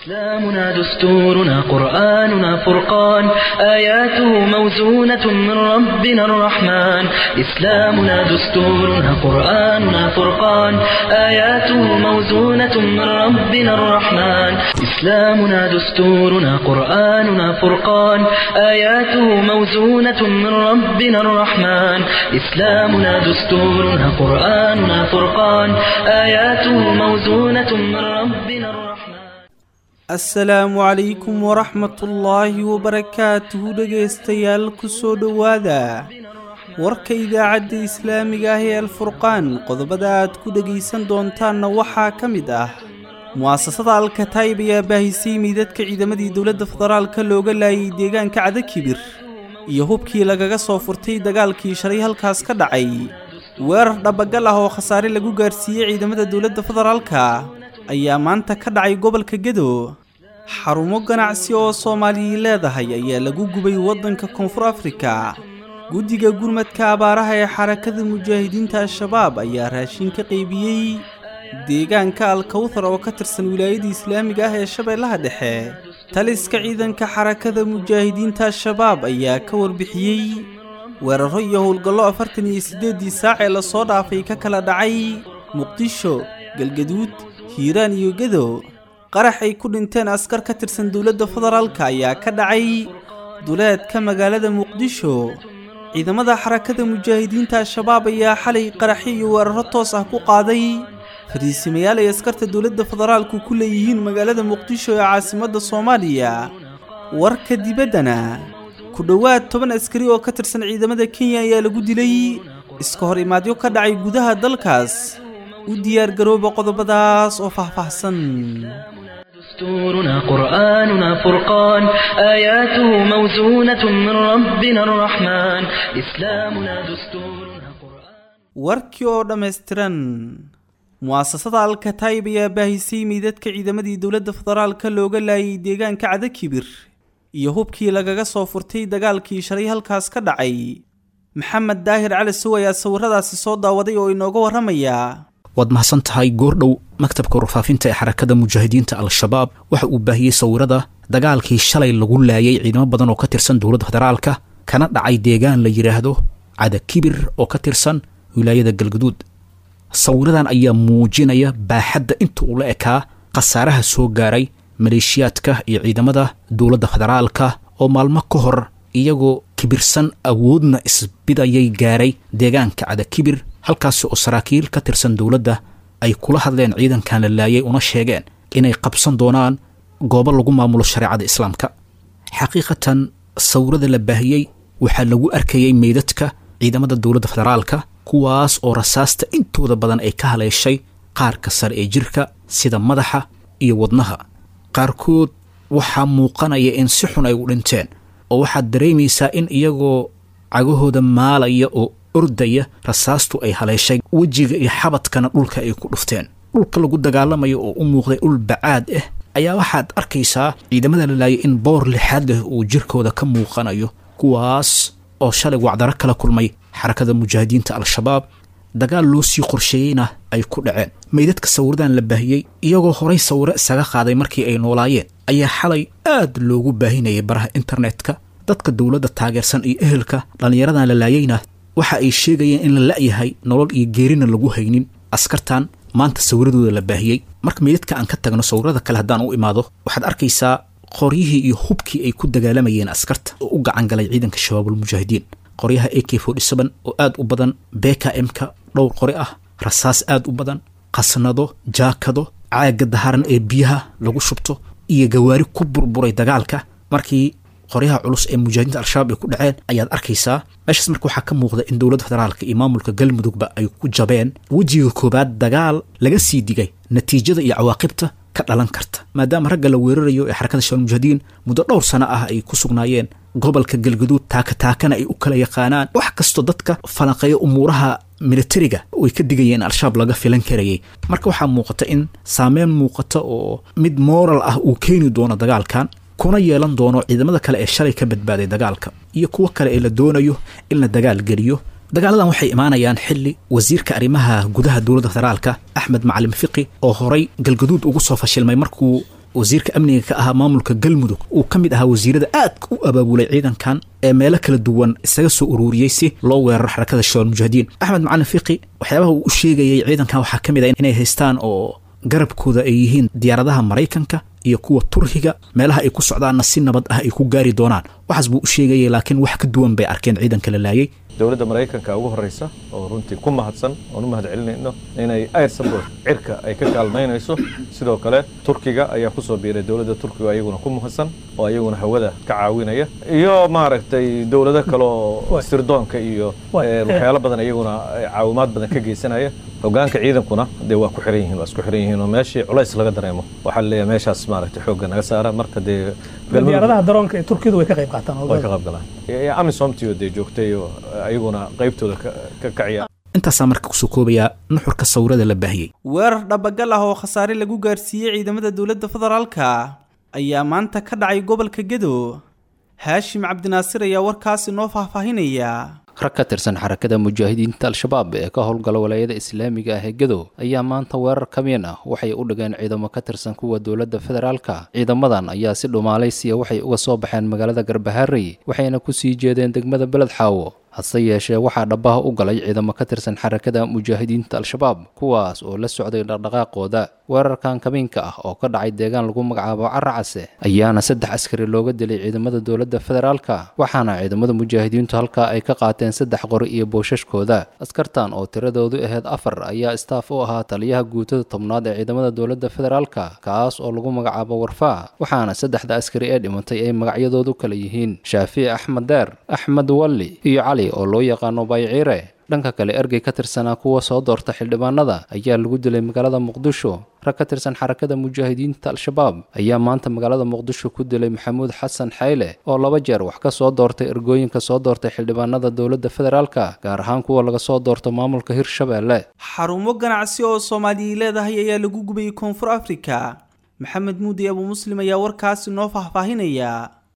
إسلامنا دستورنا قرآننا فرقان آياته موزونة من ربنا الرحمن إسلامنا دستورنا قرآننا فرقان آياته موزونة من ربنا الرحمن إسلامنا دستورنا قرآننا فرقان آياته موزونة من ربنا الرحمن إسلامنا دستورنا قرآننا فرقان آياته موزونة من ربنا الرحمن asalaamu calaykum waraxmatullaahi wabarakaatuhu dhegaystayaal kusoo dhowaada warka idaacadda islaamiga ah ee alfurqaan qodobada aad ku dhegaysan doontaanna waxaa ka mid ah mu'asasada alkataayib ayaa baahisay miidadka ciidamadii dowladda federaalka looga laayay deegaanka cadakibir iyo hubkii lagaga soo furtay dagaalkii shalay halkaas ka dhacay weerar dhabagal ah oo khasaare lagu gaarsiiyey ciidamada dowladda federaalka ayaa maanta ka dhacay gobolka gedo xarumo ganacsi oo soomaaliyi leedahay ayaa lagu gubay waddanka koonfur afrika guddiga gurmadka abaaraha ee xarakada mujaahidiinta al-shabaab ayaa raashin ka qaybiyey deegaanka alkawthar oo ka tirsan wilaayada islaamiga ah ee shabeellaha dhexe taliska ciidanka xarakada mujaahidiinta al-shabaab ayaa ka warbixiyey weeraro iyo howlgallo afartan iyo siddeeddii saac ee lasoo dhaafay ka kala dhacay muqdisho galgaduud hiiraan iyo gedo qarax ay ku dhinteen askar ka tirsan dowladda federaalka ayaa ka dhacay duleedka magaalada muqdisho ciidamada xarakada mujaahidiinta al-shabaab ayaa xalay qaraxyo iyo weeraro toos ah ku qaaday fariisimayaal ay askarta dowladda federaalku ku leeyihiin magaalada muqdisho ee caasimadda soomaaliya warka dibaddana ku dhowaad toban askari oo ka tirsan ciidamada kenya ayaa lagu dilay iska hor imaadyo ka dhacay gudaha dalkaas u diyaargarooba qodobadaas oo faahfaahsan دستورنا قرآننا فرقان آياته موزونة من ربنا الرحمن إسلامنا دستورنا قرآن warkii oo dhammaystiran mu'asasada alkataayib ayaa baahisay miidadka ciidamadii dowladda federaalka looga laayay deegaanka cadakibir iyo hubkii lagaga soo furtay dagaalkii shalay halkaas ka dhacay maxamed daahir cali sow ayaa sawiradaasi soo daawaday oo inooga warramaya waad mahadsan tahay goordhow maktabka warfaafinta ee xarakada mujaahidiinta al-shabaab waxa uu baahiyey sawirada dagaalkii shalay lagu laayay ciidamo badan oo ka tirsan dowladda federaalka kana dhacay deegaan la yidhaahdo cadakibir oo ka tirsan wilaayada galgaduud sawiradan ayaa muujinaya baaxadda inta uu la ekaa khasaaraha soo gaaray maleeshiyaadka iyo ciidamada dowladda federaalka oo maalmo ka hor iyagoo kibirsan awoodna isbidayay gaaray deegaanka cadakibir halkaasi oo saraakiil ka tirsan dowladda ay kula hadleen ciidankan la laayay una sheegeen inay qabsan doonaan goobo lagu maamulo shareecada islaamka xaqiiqatan sawirada la baahiyey waxaa lagu arkayay meydadka ciidamada dowladda federaalka kuwaas oo rasaasta intooda badan ay ka haleeshay qaarka sare ee jirka sida madaxa iyo wadnaha qaarkood waxaa muuqanaya in si xun ay u dhinteen oo waxaad dareemaysaa in iyagoo cagahooda maalaya oo ordaya rasaastu ay haleeshay wejiga iyo xabadkana dhulka ay ku dhufteen dhulka lagu dagaalamayo oo u muuqday dhul bacaad ah ayaa waxaad arkaysaa ciidamada la laayay in boor lixaad leh uu jirkooda ka muuqanayo kuwaas oo shalay wacdaro kala kulmay xarakada mujaahidiinta al-shabaab dagaal loo sii qorsheeyeyna ay ku dhaceen meydadka sawiradan la baahiyey iyagoo horay sawiro isaga qaaday markii ay noolaayeen ayaa xalay aad loogu baahinayay baraha internetka dadka dowladda taageersan iyo ehelka dhallinyaradan la laayeyna waxa ay sheegayeen in la la'yahay nolol iyo geerina lagu haynin askartan maanta sawiradooda la baahiyey marka meydadka aan ka tagno sawirada kale haddaan u imaado waxaad arkaysaa qoryihii iyo hubkii ay ku dagaalamayeen askarta oo u gacan galay ciidanka shabaabulmujaahidiin qoryaha a k oo aad u badan beka m-ka dhowr qori ah rasaas aad u badan qasnado jaakado caaga daharan ee biyaha lagu shubto iyo gawaari ku burburay dagaalka markii qoryaha culus ee mujaahidiinta al-shabaab ay ku dhaceen ayaad arkaysaa meeshaas marka waxaa ka muuqda in dowladda federaalka iyo maamulka galmudugba ay ku jabeen wejiga koowaad dagaal laga sii digay natiijada iyo cawaaqibta ka dhalan karta maadaama ragga la weerarayo ee xarakada shabaal mujaahidiin muddo dhowr sano ah ay ku sugnaayeen gobolka galgaduud taakataakana ay u kala yaqaanaan wax kastoo dadka falanqeeya umuuraha militariga way ka digayeen al-shabaab laga filan karayay marka waxaa muuqata in saameyn muuqata oo mid moral ah uu keeni doono dagaalkan kuna yeelan doono ciidamada kale ee shalay ka badbaaday dagaalka iyo kuwo kale ee la doonayo in la dagaal geliyo dagaaladan waxay imaanayaan xili wasiirka arrimaha gudaha dowladda federaalka axmed macalin fiqi oo horay galgaduud ugu soo fashilmay markuu wasiirka amniga ka ahaa maamulka galmudug uu ka mid ahaa wasiirada aadka u abaabulay ciidankan ee meelo kala duwan isaga soo ururiyey si loo weeraro xarakada shabaab mujaahidiin axmed macalin fiqi waxyaabaha uu u sheegayay ciidankan waxaa ka mid ah inay haystaan oo garabkooda ay yihiin diyaaradaha maraykanka iyo kuwa turkiga meelaha ay ku socdaanna si nabad ah ay ku gaari doonaan waxaas buu u sheegayay laakiin wax ka duwan bay arkeen ciidanka la laayay dowladda maraykanka ugu horreysa oo runtii ku mahadsan oon u mahad celinayno inay air support cirka ay ka kaalmaynayso sidoo kale turkiga ayaa ku soo biiray dowladda turkiga ayaguna ku mahadsan oo ayaguna hawada ka caawinaya iyo maaragtay dowlado kale oo sirdoonka iyo waxyaalo badan ayaguna caawimaad badan ka geysanaya hogaanka ciidankuna dee waa ku xiran yihiin waa isku xiran yihiin oo meeshii culays laga dareemo waxaa laleeyahay meeshaas maaragtay xoogga naga saara marka dee diyaaradaha daroonka ee turkiyadu way ka qayb qaataan way ka qayb galaan amisomtio dee joogtay oo ayaguna qaybtooda ka kaciya intaasaa marka kusoo koobayaa nuxurka sawirada la baahiyey weerar dhabagal ah oo khasaare lagu gaarsiiyey ciidamada dowladda federaalka ayaa maanta ka dhacay gobolka gedo haashim cabdinaasir ayaa warkaasi noo faahfaahinaya rag ka tirsan xarakada mujaahidiinta al-shabaab ee ka howlgala walaayada islaamiga ah ee gedo ayaa maanta weerar kamiin ah waxay u dhigeen ciidamo ka tirsan kuwa dowladda federaalka ciidamadan ayaa si dhumaalaysiya waxay uga soo baxeen magaalada garbaharey waxayna ku sii jeedeen degmada beled xaawo hase yeeshee waxaa dhabbaha u galay ciidamo ka tirsan xarakada mujaahidiinta al-shabaab kuwaas oo la socday dhaqdhaqaaqooda weerarkan kamiinka ah oo ka dhacay deegaan lagu magacaabo caracase ayaana saddex askari looga dilay ciidamada dowladda federaalka waxaana ciidamada mujaahidiintu halkaa ay ka qaateen saddex qori iyo boosashkooda askartan oo tiradoodu ahayd afar ayaa istaaf u ahaa taliyaha guutada tobnaad ee ciidamada dowladda federaalka kaas oo lagu magacaabo warfaa waxaana saddexda askari ee dhimatay ay magacyadoodu kala yihiin shaafici axmed deer axmed walli iyo cali oo loo yaqaano bayciire dhanka kale ergey ka tirsanaa kuwa soo doorta xildhibaanada ayaa lagu dilay magaalada muqdisho rag ka tirsan xarakada mujaahidiinta al-shabaab ayaa maanta magaalada muqdisho ku dilay maxamuud xasan xayle oo laba jeer wax ka soo doortay ergooyinka soo doortay xildhibaanada dowladda federaalka gaar ahaan kuwa laga soo doorto maamulka hirshabeelle xarumo ganacsi oo soomaaliya leedahay ayaa lagu gubayay koonfur afrika maxamed muudi abu muslim ayaa warkaasi noo faahfaahinaya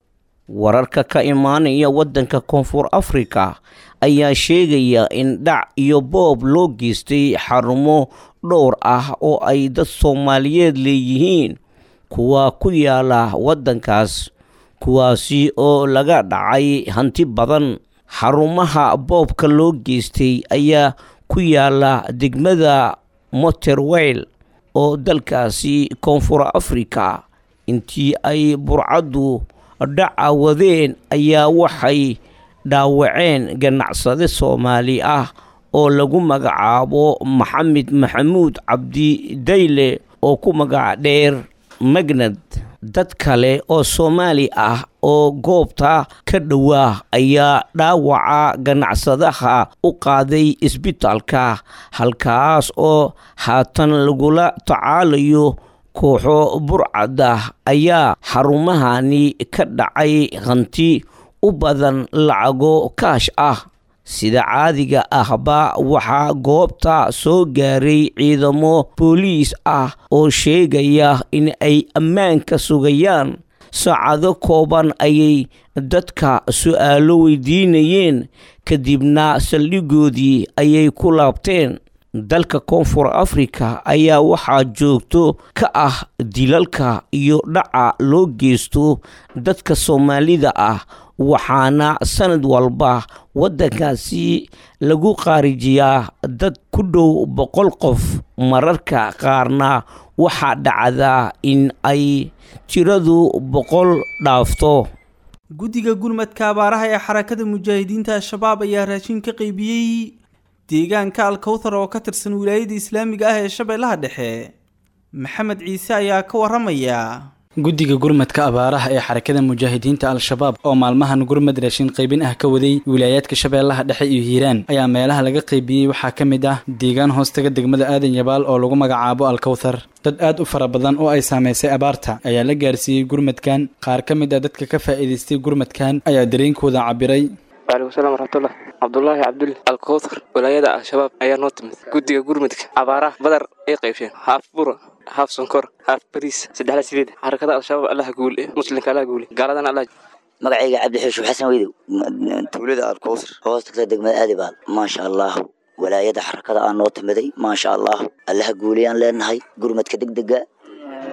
wararka ka imaanaya waddanka koonfur afrika ayaa sheegaya in dhac iyo boob loo geystay xarumo dhowr ah oo ay dad soomaaliyeed leeyihiin kuwa ku yaala waddankaas kuwaasi oo laga dhacay hanti badan xarumaha boobka loo geystay ayaa ku yaala degmada moterweyl oo dalkaasi koonfur afrika intii ay burcaddu dhaca wadeen ayaa waxay dhaawaceen ganacsade soomaali ah oo lagu magacaabo maxamed maxamuud cabdi dayle oo ku magac dheer magnad dad kale oo soomaali ah oo goobta ka dhowaa ayaa dhaawaca ganacsadaha u qaaday isbitaalka halkaas oo haatan lagula tacaalayo kooxo burcada ayaa xarumahani ka dhacay hanti u badan lacago kaash ah sida caadiga ahba waxaa goobta soo gaaray ciidamo booliis ah oo sheegaya in ay ammaanka sugayaan saacado kooban ayay dadka su-aalo weydiinayeen kadibna saldhigoodii ayay ku laabteen dalka koonfur afrika ayaa waxaa joogto ka ah dilalka iyo dhaca loo geysto dadka soomaalida ah waxaana sanad walba waddankaasi lagu qaarijiyaa dad ku dhow boqol qof mararka qaarna waxaa dhacdaa in ay tiradu boqol dhaafto guddiga gurmadka abaaraha ee xarakada mujaahidiinta al-shabaab ayaa raashin ka qaybiyey deegaanka alkowthar oo ka tirsan wilaayada islaamiga ah ee shabeellaha dhexe maxamed ciise ayaa ka waramaya guddiga gurmadka abaaraha ee xarakada mujaahidiinta al-shabaab oo maalmahan gurmad raashin qaybin ah ka waday wilaayaadka shabeellaha dhexe iyo hiiraan ayaa meelaha laga qaybiyey waxaa ka mid ah deegaan hoostaga degmada aadan yabaal oo lagu magacaabo alkowthar dad aad u fara badan oo ay saamaysay abaarta ayaa la gaarsiiyey gurmadkan qaar ka mid ah dadka ka faa'iidaystay gurmadkan ayaa dareenkooda cabiray waalaikum salam waraxmatullah cabdulaahi cabdul alkowthar walaayada al-shabaab ayaa noo timid guddiga gurmadka abaaraha badar ay qaybsheen haaf bura haaf sonkor haaf bariis saddexla sideed xarakada al-shabaab allaha guule muslimka allaha guule gaaladana allah magacayga cabdixushuf xasan weydow tuulada alkowthar hoos tagta degmada aadibaal maasha allahu walaayada xarakada aa noo timiday maasha allahu allaha guuleyaan leenahay gurmadka degdega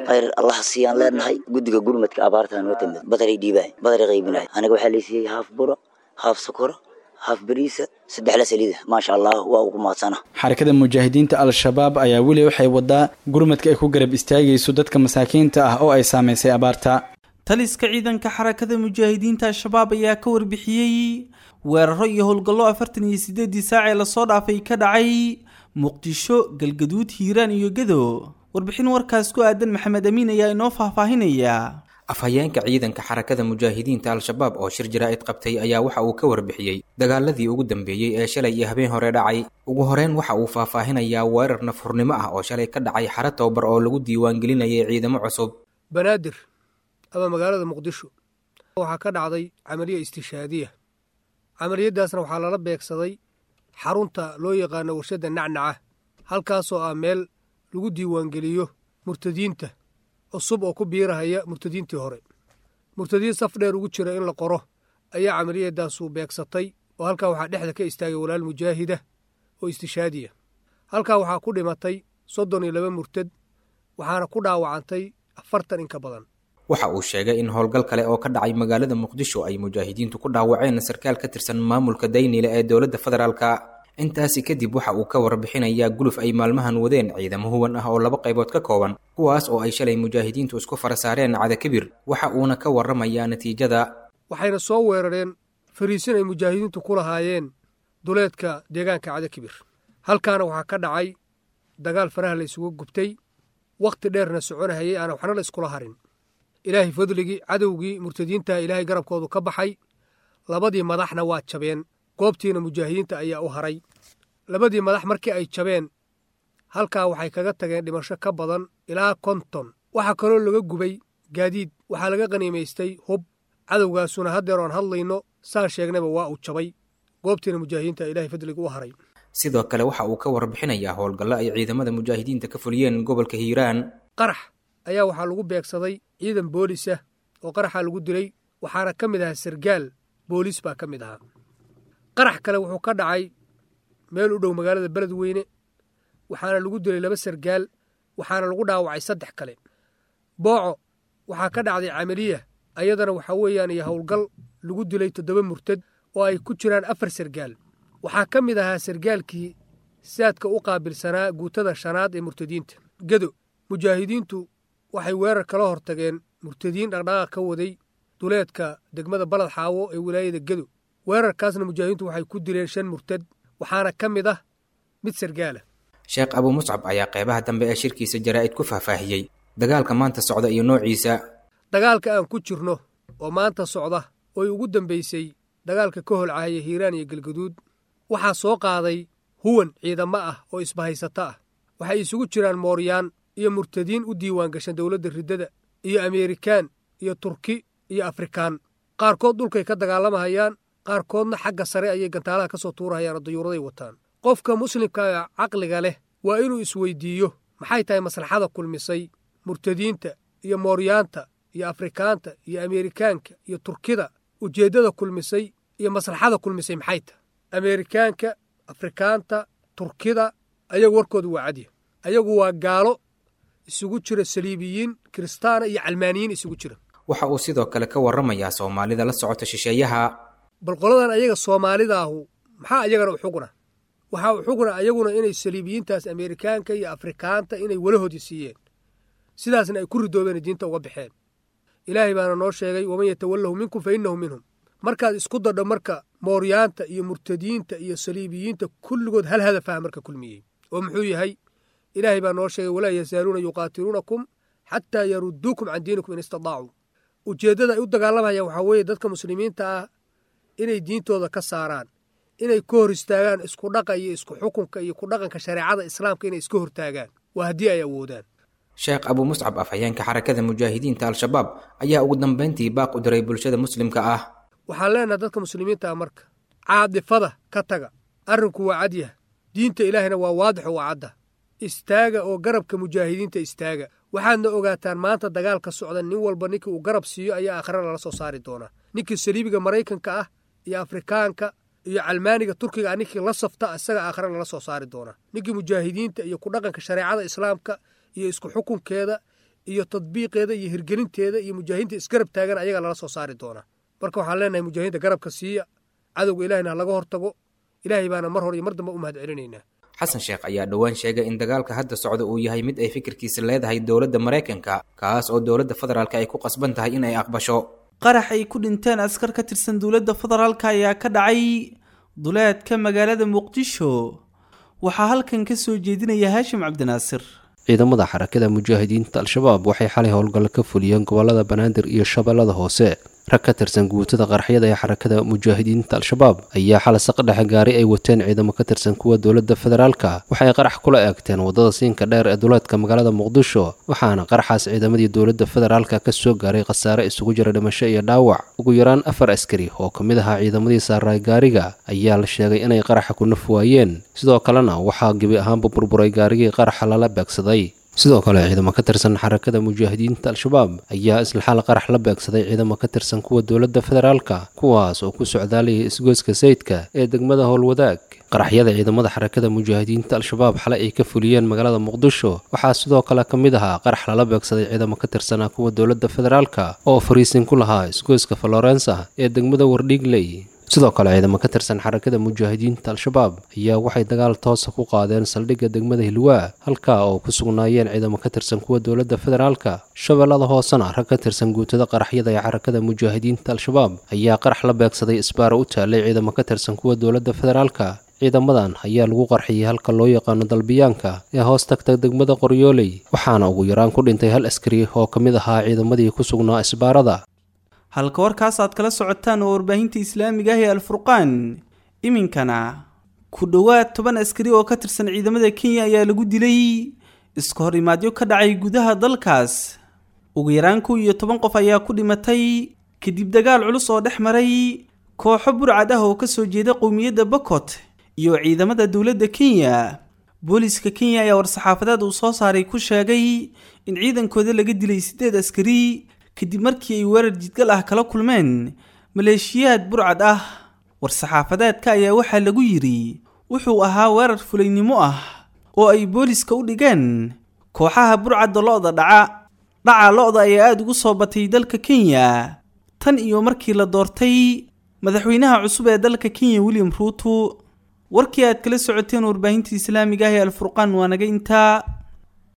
khayr allah siiyaan leenahay guddiga gurmadka abaartaa noo timid badaray dhiibaay badaray qaybinaay aniga waxaa laysiiyey haaf buro haaf sokoro haaf bariisa saddex la saliida maasha allah waa ugu maadsana xarakada mujaahidiinta al-shabaab ayaa weli waxay wadaa gurmadka ay ku garab istaagayso dadka masaakiinta ah oo ay saamaysay abaarta taliska ciidanka xarakada mujaahidiinta al-shabaab ayaa ka warbixiyey weeraro iyo howlgallo afartan iyo siddeedii saac ee lasoo dhaafay ka dhacay muqdisho galgaduud hiiraan iyo gedo warbixin warkaas ku aadan maxamed amiin ayaa inoo faahfaahinaya afhayeenka ciidanka xarakada mujaahidiinta al-shabaab oo shir jaraa'id qabtay ayaa waxa uu ka warbixiyey dagaaladii ugu dambeeyey ee shalay iyo habeen hore dhacay ugu horeyn waxa uu faahfaahinayaa weerar nafhurnimo ah oo shalay ka dhacay xara tababar oo lagu diiwaangelinayay ciidamo cusub banaadir ama magaalada muqdisho waxaa ka dhacday camaliya istishaadiya camaliyaddaasna waxaa lala beegsaday xarunta loo yaqaano warshadda nacnaca halkaasoo ah meel lagu diiwaangeliyo murtadiinta cusub oo ku biirahaya murtadiintii hore murtadiin saf dheer ugu jira in la qoro ayaa camaliyadaasu beegsatay oo halkaa waxaa dhexda ka istaagay walaal mujaahida oo istishaadiya halkaa waxaa ku dhimatay soddon iyo laba murtad waxaana ku dhaawacantay afartan in ka badan waxa uu sheegay in howlgal kale oo ka dhacay magaalada muqdisho ay mujaahidiintu ku dhaawaceen sarkaal ka tirsan maamulka daynile ee dowladda federaalka intaasi kadib waxa uu ka warbixinayaa guluf ay maalmahan wadeen ciidamo huwan ah oo laba qaybood ka kooban kuwaas oo ay shalay mujaahidiintu isku fara saareen cadakibir waxa uuna ka warramayaa natiijada waxayna soo weerareen fariisin ay mujaahidiintu ku lahaayeen duleedka deegaanka cadakibir halkaana waxaa ka dhacay dagaal faraha la isugu gubtay wakhti dheerna soconahayay aana waxna la iskula harin ilaahay fadligii cadowgii murtadiinta ilaahay garabkoodu ka baxay labadii madaxna waa jabeen goobtiina mujaahidiinta ayaa u haray labadii madax markii ay jabeen halkaa waxay kaga tageen dhimasho ka badan ilaa konton waxaa kaloo laga gubay gaadiid waxaa laga qaniimaystay hub cadowgaasuna haddeer oon hadlayno saan sheegnayba waa uu jabay goobtiina mujaahidiinta ilaahay fadliga u haray sidoo kale waxa uu ka warbixinayaa howlgallo ay ciidamada mujaahidiinta ka fuliyeen gobolka hiiraan qarax ayaa waxaa lagu beegsaday ciidan boolisa oo qaraxaa lagu dilay waxaana ka mid ahaa sargaal boolis baa ka mid ahaa qarax kale wuxuu ka dhacay meel u dhow magaalada beledweyne waxaana lagu dilay laba sargaal waxaana lagu dhaawacay saddex kale booco waxaa ka dhacday camaliya ayadana waxaa weeyaan iyo howlgal lagu dilay toddoba murtad oo ay ku jiraan afar sargaal waxaa ka mid ahaa sargaalkii saadka u qaabilsanaa guutada shanaad ee murtadiinta gedo mujaahidiintu waxay weerar kala hortageen murtadiin dhaqdhaqaaq ka waday duleedka degmada balad xaawo ee wilaayada gedo weerarkaasna mujaahidiintu waxay ku dileen shan murtad waxaana ka mid ah mid sargaala sheekh abuu muscab ayaa qeybaha dambe ee shirkiisa jaraa'id ku faahfaahiyey dagaalka maanta socda iyo noociisa dagaalka aan ku jirno oo maanta socda ooy ugu dambaysay dagaalka ka holcahaya hiiraan iyo galgaduud waxaa soo qaaday huwan ciidamo ah oo isbahaysato ah waxay isugu jiraan mooryaan iyo murtadiin u diiwaan gashan dowladda riddada iyo ameerikaan iyo turki iyo afrikaan qaarkood dhulkay ka dagaalamahayaan qaarkoodna xagga sare ayay gantaalaha ka soo tuurahayaan oo dayuuraday wataan qofka muslimka caqliga leh waa inuu isweydiiyo maxay tahay maslaxada kulmisay murtadiinta iyo mooryaanta iyo afrikaanta iyo ameerikaanka iyo turkida ujeeddada kulmisay iyo maslaxada kulmisay maxay tahay ameerikaanka afrikaanta turkida ayagu warkooda waa cadya ayagu waa gaalo isugu jira saliibiyiin kiristaana iyo calmaaniyiin isugu jira waxa uu sidoo kale ka warramayaa soomaalida la socota shisheeyaha bal qoladan ayaga soomaalidaahu maxaa ayagana u xugna waxaa u xugna ayaguna inay saliibiyiintaas ameerikaanka iyo afrikaanta inay walahoodii siiyeen sidaasna ay ku ridoobeen diinta uga baxeen ilaahay baana noo sheegay waman yatawallahu minkum fa innahu minhum markaad isku dadho marka mooryaanta iyo murtadiinta iyo saliibiyiinta kulligood hal hadafah marka kulmiyey oo muxuu yahay ilaahay baa noo sheegay walaa yazaaluuna yuqaatiluunakum xataa yaruduukum can diinikum in istadaacuu ujeeddada ay u dagaalamayaan waxaa weeye dadka muslimiinta ah inay diintooda ka saaraan inay ka hor istaagaan isku dhaqa iyo isku xukunka iyo ku dhaqanka shareecada islaamka inay iska hortaagaan waa haddii ay awoodaan sheekh abuu muscab afhayeenka xarakada mujaahidiinta al-shabaab ayaa ugu dambayntii baaq u diray bulshada muslimka ah waxaan leenahay dadka muslimiinta ah marka caadifada ka taga arrinku waa cadyah diinta ilaahina waa waadix oo waa cadda istaaga oo garabka mujaahidiinta istaaga waxaadna ogaataan maanta dagaalka socda nin walba ninkii uu garab siiyo ayaa aakhira lala soo saari doonaa ninkii saliibiga maraykanka ah iyo afrikaanka iyo calmaaniga turkiga ah ninkii la safta isaga aakhira lala soo saari doonaa ninkii mujaahidiinta iyo ku dhaqanka shareecada islaamka iyo isku xukunkeeda iyo tadbiiqeeda iyo hirgelinteeda iyo mujaahidiinta isgarab taagan ayagaa lala soo saari doonaa marka waxaan leenahay mujaahidiinta garabka siiya cadowga ilahayna ha laga hortago ilaahay baana mar hor iyo mar dambe u mahad celinaynaa xasan sheekh ayaa dhowaan sheegay in dagaalka hadda socda uu yahay mid ay fikirkiisa leedahay dowladda maraykanka kaas oo dowladda federaalka ay ku qasban tahay in ay aqbasho qarax ay ku dhinteen askar ka tirsan dowladda federaalka ayaa ka dhacay duleedka magaalada muqdisho waxaa halkan ka soo jeedinaya haashim cabdinaasir ciidamada xarakada mujaahidiinta al-shabaab waxay xalay howlgallo ka fuliyeen gobolada banaadir iyo shabeellada hoose rag ka tirsan guutada qaraxyada ee xarakada mujaahidiinta al-shabaab ayaa xalay saqdhexe gaari ay wateen ciidamo ka tirsan kuwa dowladda federaalka waxay qarax kula eegteen waddada siinka dheer ee duleedka magaalada muqdisho waxaana qaraxaas ciidamadii dowladda federaalka ka soo gaaray khasaare isugu jira dhimasho iyo dhaawac ugu yaraan afar askari oo ka mid ahaa ciidamadii saaraay gaariga ayaa la sheegay inay qaraxa ku naf waayeen sidoo kalena waxaa gebi ahaanba burburay gaarigii qaraxa lala beegsaday sidoo kale ciidamo ka tirsan xarakada mujaahidiinta al-shabaab ayaa isla xal qarax la beegsaday ciidamo ka tirsan kuwa dowladda federaalka kuwaas oo ku socdaalayay isgoyska sayidka ee degmada howlwadaag qaraxyada ciidamada xarakada mujaahidiinta al-shabaab xalay ay ka fuliyeen magaalada muqdisho waxaa sidoo kale ka mid ahaa qarax lala beegsaday ciidamo ka tirsanaa kuwa dowladda federaalka oo fariisin ku lahaa isgoyska florensa ee degmada wardhiigley sidoo kale ciidamo ka tirsan xarakada mujaahidiinta al-shabaab ayaa waxay dagaal toosa ku qaadeen saldhigga degmada hilwaa halkaa oo ku sugnaayeen ciidamo ka tirsan kuwa dowladda federaalka shabeellada hoosena rag ka tirsan guutada qaraxyada ee xarakada mujaahidiinta al-shabaab ayaa qarax la beegsaday isbaara u taalay ciidamo ka tirsan kuwa dowladda federaalka ciidamadan ayaa lagu qarxiyey halka loo yaqaano dalbiyaanka ee hoos tagta degmada qoryooley waxaana ugu yaraan ku dhintay hal askari oo ka mid ahaa ciidamadii ku sugnaa isbaarada halka warkaas aad kala socotaan oo warbaahinta islaamiga ah ee alfurqaan iminkana ku dhowaad toban askari oo ka tirsan ciidamada kenya ayaa lagu dilay iska hor imaadyo ka dhacay gudaha dalkaas ugu yaraan kow iyo toban qof ayaa ku dhimatay kadib dagaal culus oo dhex maray kooxo burcad ah oo ka soo jeeda qowmiyadda bokot iyo ciidamada dowladda kenya booliiska kenya ayaa war-saxaafadeed uu soo saaray ku sheegay in ciidankooda laga dilay siddeed askari kadib markii ay weerar jidgal ah kala kulmeen maleeshiyaad burcad ah war-saxaafadeedka ayaa waxaa lagu yidhi wuxuu ahaa weerar fulaynimo ah oo ay booliska u dhigeen kooxaha burcadda lo-da dhaca dhaca lo-da ayaa aada ugu soo batay dalka kenya tan iyo markii la doortay madaxweynaha cusub ee dalka kenya william ruuto warkii aad kala socoteen warbaahinta islaamiga ah ee alfurqaan waa naga intaa